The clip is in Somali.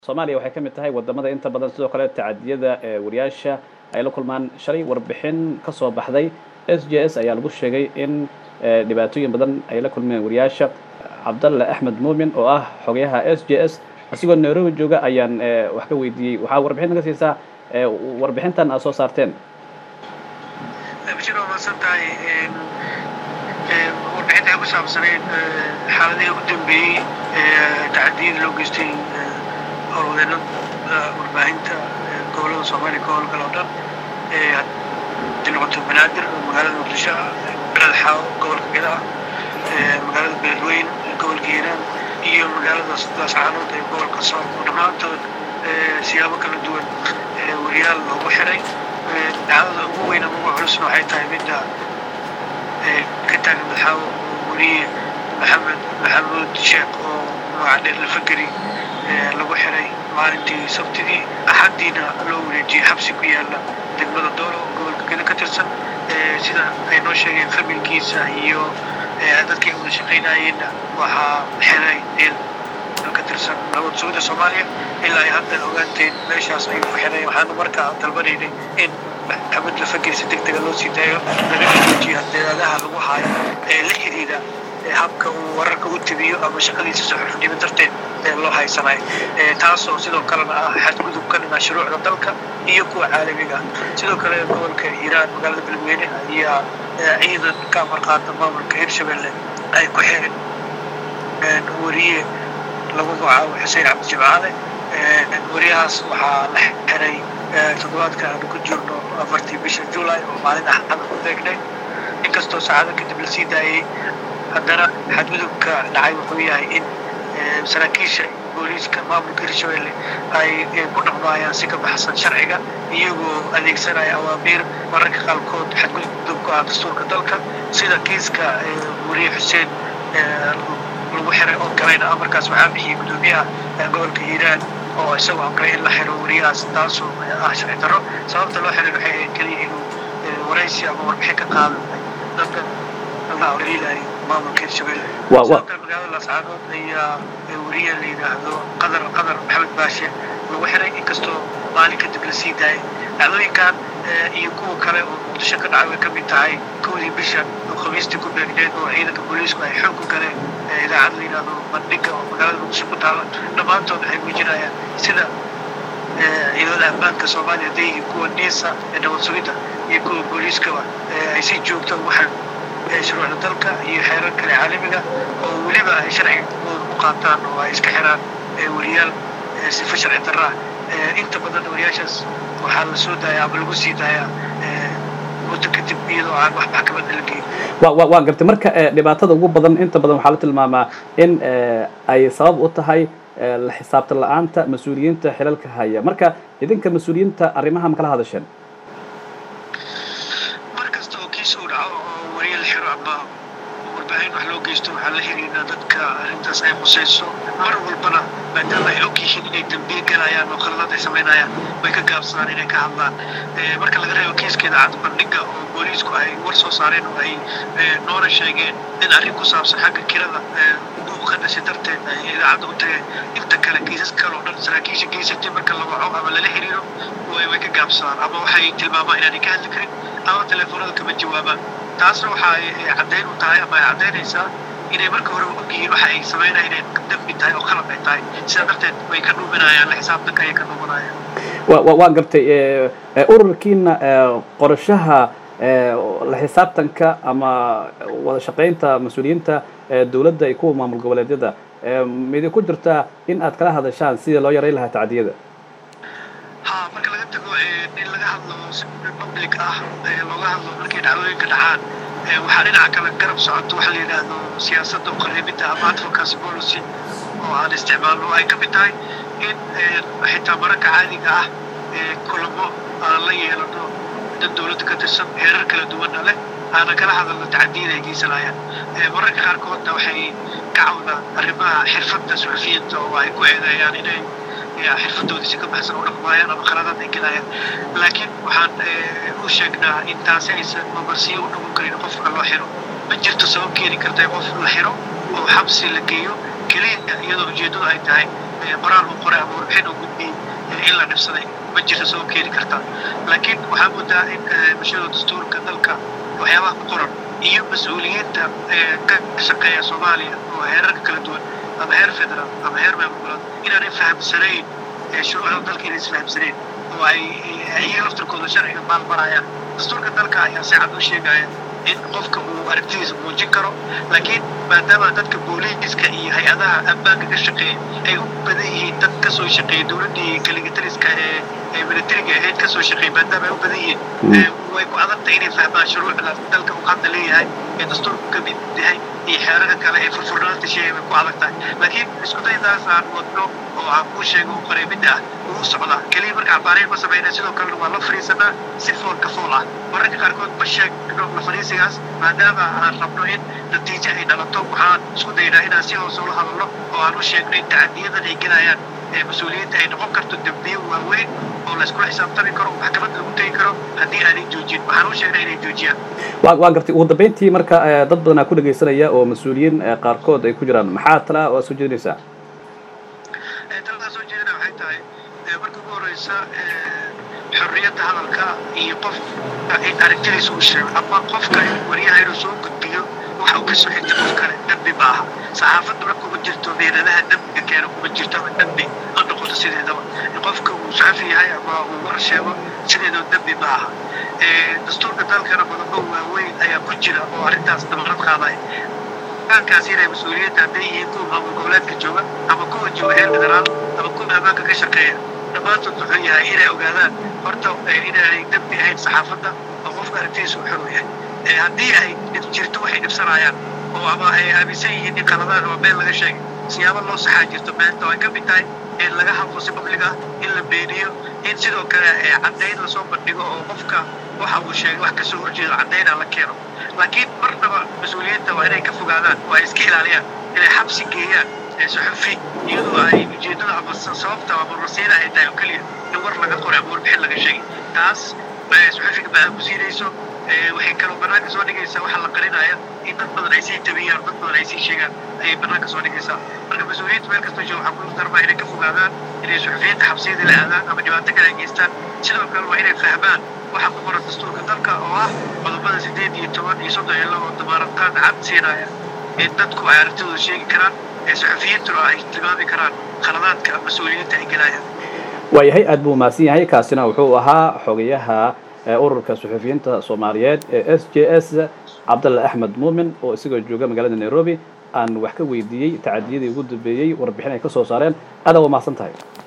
soomaaliya waxay ka mid tahay wadamada inta badan sidoo kale tacadiyada wariyaasha ay la kulmaan shalay warbixin ka soo baxday s j s ayaa lagu sheegay in dhibaatooyin badan ay la kulmeen wariyaasha cabdalle axmed muumin oo ah xogayaha s j s asigoo nairobi jooga ayaan wax ka weydiiyey waxaa warbixin ka siisaa warbixintan aad soo saarteen bashir waa mahadsan tahay warbixinta ay ku saabsanayd xaaladihii ugu dambeeyey tacadiyada loo geystay howlwadeenada warbaahinta gobolada soomaaliya ka howlgala oo dhan hadii noqoto banaadir magaalada muqdisho magaalada xaawo gobolka geda magaalada beledweyn gobolka hiiraan iyo magaalada daascaanood ee gobolka sool oo dhammaantood siyaabo kala duwan wariyaal loogu xiray dacdada ugu weyn ama ugu culusna waxay tahay midda ka taagan madaxaawo weriye maxamed maxamuud sheekh oo magaca dheer lafageri lagu xiray maalintii sabtidii axaddiina loo wareejiyey xabsi ku yaala degmada doolo oo gobolka geda ka tirsan sida ay noo sheegeen familkiisa iyo dadkii wada shaqaynayeenna waxaa xiray ka tirsan nabad sugida soomaaliya ilaa ay hadda ogaanteen meeshaas ayuu ku xiray waxaanu markaa dalbanaynay in maxamed lafageri si deg dega loo sii daayo laga joojiyo hadeedaadaha lagu haayo ee la xidhiidha habka uu wararka u tibiyo ama shaqadiisa suxuxnimo darteed ee loo haysanayo taasoo sidoo kalena ah xadgudub ka dhina shuruucda dalka iyo kuwa caalamiga ah sidoo kale gobolka hiiraan magaalada beledweyne ayaa ciidan ka amarqaata maamulka hirshabelle ay ku xireen weriye lagu magacaabo xuseen cabdi jimcaale weriyahaas waxaa la xiray toddobaadka aanu ku jirno afartii bisha julay oo maalin axada ku deegnay inkastoo saacado kadib la sii daayey haddana xadgudubka dhacay wuxuu yahay in saraakiisha booliiska maamulka hirshabelle ay ku dhaqmaayaan si ka baxsan sharciga iyagoo adeegsanaya awaamiir mararka qaarkood xadgudubka ah dastuurka dalka sida kiiska weriye xuseen lagu xiray oo kalena amarkaas waxaa bixiyey guddoomiyaha gobolka hiiraan oo isagoo amray in la xiro weriyahaas taasoo ah sharci darro sababta loo xiray waxay ahayd keliya inuu waraysi ama warbixin ka qaado dadka liilayo maamulka hirshabelle sidoo kale magaalada laascaanood ayaa weriye la yidhaahdo qadar qadar maxamed baashe lagu xiray inkastoo maalin kadib la sii daayay dhacdooyinkan iyo kuwa kale oo muqdisho ka dhacay way ka mid tahay kowdii bisha oo khamiistii ku beegneed oo ciidanka booliisku ay xoog ku galeen idaacad la yidhaahdo bandhiga oo magaalada muqdisho ku taala dhammaantood waxay muujinayaan sida ciidamada ammaanka soomaaliya hadday yihiin kuwa niisa ee nabad sugidda iyo kuwa booliiskaba ay si joogto ugu xir shuruucda dalka iyo xeerar kale caalamiga oo weliba ay sharcigooda u qaataan oo ay iska xiraan weriyaal sifa sharci darra ah inta badan weriyaashaas waxaa la soo daaya ama lagu sii daayaa muddo kadib iyadoo aan wax maxkamadda la geyn wa waa gartay marka dhibaatada ugu badan inta badan waxaa la tilmaamaa in ay sabab u tahay la xisaabtan la-aanta mas-uuliyiinta xilalka haya marka idinka mas-uuliyiinta arrimaha ma kala hadasheen mar kasta oo kiis uu dhaco oo weriye la xiro ama warbaahin wax loo geysto waxaa la xiriiraa dadka arrintaas ay qusayso mar walbana maadaama ay og yihiin inay dambiye galayaan oo khaladaad ay samaynayaan way ka gaabsadaan inay ka hadlaan marka laga reebo kiiskeeda cad bandhiga oo booliisku ay war soo saareen oo ay noona sheegeen in arrin ku saabsan xagga kirada buuq ka dhashay darteed ay idaacadda u tageen inta kale kiisas kale oo dhan saraakiisha geysatay marka la waco ama lala xiriiro way ka gaabsadaan ama waxay tilmaamaan inaanay ka hadli karin ama teleefonada kama jawaabaan taasna waxa ay caddayn u tahay ama ay caddaynaysaa inay marka hore og yihiin waxa ay samaynaya inay dambi tahay oo qalad ay tahay sidaa darteed way ka dhuuminayaan la xisaabtanka ayay ka dhuumanayaan wa waa gartay ururkiina qorashaha la xisaabtanka ama wada shaqaynta mas-uuliyiinta dowladda iyo kuwa maamul goboleedyada midi ku jirtaa in aad kala hadashaan sidii loo yarayn lahaa tacdiyada ha marka laga tago in laga hadlo si public ah looga hadlo markay dhacdooyinka dhacaan waxaa dhinaca kale garab socoto waxa la yidhaahdo siyaasadda uqaribidda ama advocacy policy oo aan isticmaalno ay ka mid tahay in xitaa mararka caadiga ah kulamo aan la yeelano dad dowladda ka tirsan heerar kala duwanna leh aana kala hadalno tacadiyada ay geysanayaan mararka qaarkoodna waxay ka cawdaan arrimaha xirfadda suxufiyiinta oo ay ku eedeeyaan inay xirfadoodii si ka baxsan u dhaqmaayaan ama khaladaad ay gelayaan laakiin waxaan u sheegnaa in taasi aysan mamarsiyo u noqon karin qofka loo xiro ma jirto sabab keeni karta qof la xiro oo xabsi la geeyo keliya iyadoo ujeeddadu ay tahay qoraal uu qoray ama warbixin uu gudbiyey in la dhibsaday ma jirta soo keeni kartaa laakiin waxaa moodaa in bulshada dastuurka dalka waxyaabaha ku qoran iyo mas-uuliyiinta ka shaqeeya soomaaliya oo heerarka kala duwan ama heer federaal ama heer maamulgoboleed inaanay fahamsanayn shuruucda dalka inay isfahamsanayn oo ay iyaga laftirkooda sharciga maalmarayaan dastuurka dalka ayaa si cad u sheegaya in qofka uu aragtidiisa muujin karo laakiin maadaama dadka booliiska iyo hay-adaha ammaanka ka shaqeeya ay u badan yihiin dad kasoo shaqeeya dowladdii kaligitaliska ee militariga ahayd kasoo shaqeeya maadaama ay u badan yihiin way ku adagtahay inay fahmaan shuruucda dalka uu hadda leeyahay ee dastuurku ka mid yahay iyo xeerarka kale ee furfurnaanta sheegay way ku adag tahay laakiin isku daydaas aan wadno oo aan kuu sheego u qoray mid ah wuu socdaa keliya marka cabaareen ma sameynaa sidoo kalena waa la fariisanaa si fool ka fool ah mararka qaarkood ma sheegno la fariisigaas maadaama aan rabno in natiijo ay dhalato waxaan isku daynaa inaan si hoose ula hadalno oo aan u sheegno in tacadiyadan ay gelayaan mas-uuliyiinta ay noqon karto dembiyo waaweyn oo la iskula xisaabtami karo maxkamad lagu tegi karo haddii aanay joojin waxaan u sheegnay inay joojiyaan wa waa gartay ugu dambeyntii marka dad badanaa ku dhegaysanaya oo mas-uuliyiin qaarkood ay ku jiraan maxaa tala oo soo jeedinaysaa taladaa soo jeedina waxay tahay marka ugu horeysa xorriyadda hadalka iyo qofka in aragtidiisa uu sheego ama qofka wariyaha inuu soo gudbiyo waxa uu ka soo xigtay qof kale dembi ma aha saxaafaduna kuma jirto meeladaha dembiga keena kuma jirto ama dembi ha noqoto sideedaba qofka uu saxafi yahay ama uu war sheego sideedaba dembi ma aha dastuurka dalkana qodobo waaweyn ayaa ku jira oo arrintaas damarad qaadaya kaas inay mas-uuliyiinta hadday yihiin kuwa maamul goboleedka jooga ama kuwa jooga heer federaal ama kuwa ammaanka ka shaqeeya dhammaantood wuxuu yahay inay ogaadaan horta inaanay dembi ahayn saxaafadda oo qofka aragtidiisa uu xor yahay haddii ay dhib jirto waxay dhibsanayaan oo ama ay aaminsan yihiin in qaladaan oo meel laga sheegay siyaabo loo saxaa jirto beenta oo ay ka mid tahay in laga hadlo si public ah in la beeniyo in sidoo kale caddayn lasoo bandhigo oo qofka waxa uu sheegay wax kasoo horjeedo caddayna la keeno laakiin marnaba mas-uuliyiinta waa inay ka fogaadaan oo ay iska ilaaliyaan inay xabsi geeyaan suxufi iyadoo ay ujeeddada ama sababta ama rasiina ay tahay oo keliya in war laga qoray ama warbixin laga sheegay taas suxufiga baa ku siinayso waxay kaloo bannaanka soo dhigaysaa waxaa la qarinaya in dad badan ay sii tabiyaan dad badan ay sii sheegaan ayay bannaanka soo dhigaysaa marka mas-uuliyiinta meel kasta jooga waxaa ku darmaa inay ka fogaadaan inay suxufiyiinta xabsiyada la aadaan ama dhibaato kale ay geystaan sidoo kale waa inay fahmaan waxa ku qoran dastuurka dalka oo ah qodobada sideed iyo toban iyo soddon iyo laba oo damaaraqaad cad siinaya in dadku ay aragtidooda sheegi karaan ee suxufiyiintuna ay tilmaami karaan khaladaadka mas-uuliyiinta ay gelayaan waayahay aad buu mahadsan yahay kaasina wuxuu ahaa xogayaha ururka suxufiyiinta soomaaliyeed ee s j s cabdalle axmed muumin oo isagoo jooga magaalada nairobi aan wax ka weydiiyey tacadiyadii ugu dambeeyey warbixin ay ka soo saareen aada waa mahadsan tahay